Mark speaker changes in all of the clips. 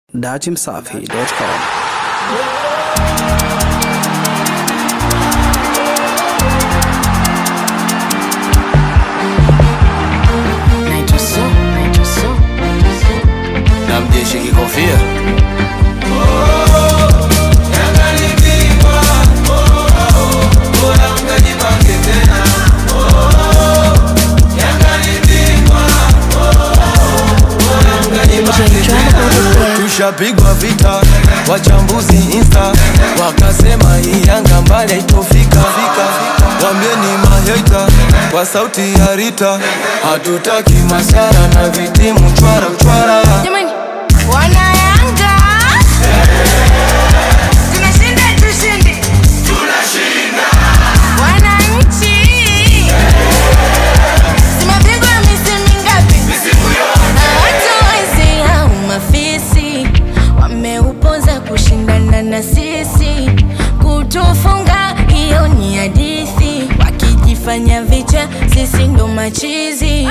Speaker 1: datimsafi.com.
Speaker 2: Naitwa so, naitwa so.
Speaker 3: na mjeshi kikofia tushapigwa vita wachambuzi insta wakasema hii yanga mbali haitofika wambieni maheta kwa sauti ya rita hatutaki masara na vitimu chwara chwara
Speaker 2: Jamani, wana Yanga tunashinda, tushindi, wananchi zimepigwa misimu mingapi? Na watu wezi au mafisi wameupoza kushindana na sisi, kutufunga hiyo ni hadithi, wakijifanya vicha, sisi ndo machizi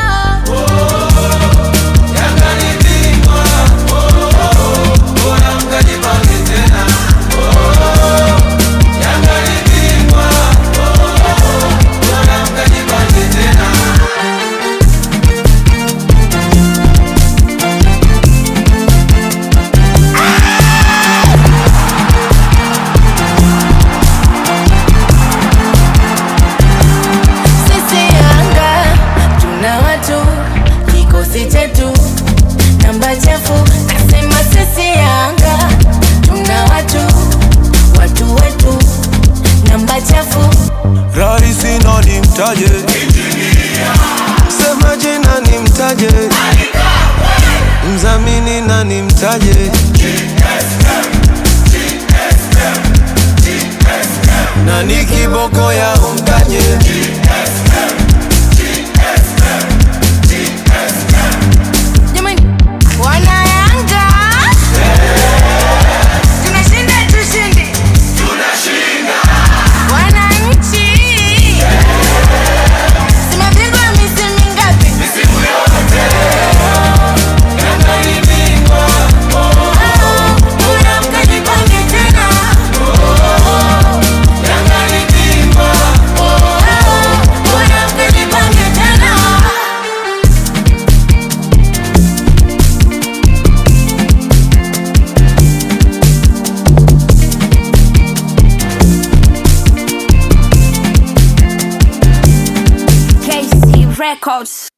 Speaker 2: Sisi Yanga tuna watu, kikosi chetu namba chafu. Nasema sisi Yanga tuna watu, watu wetu namba chafu.
Speaker 3: Rahisi nani mtaje? Sema jina ni mtaje, mzamini nani mtaje? Nani kiboko ya umtaje?
Speaker 2: Jamani, wana Yanga tunashinda, tushindi, wananchi zimepigwa misimu mingapi? Bora mkajipange tena. Bora mkajipange tena.
Speaker 4: KC Records.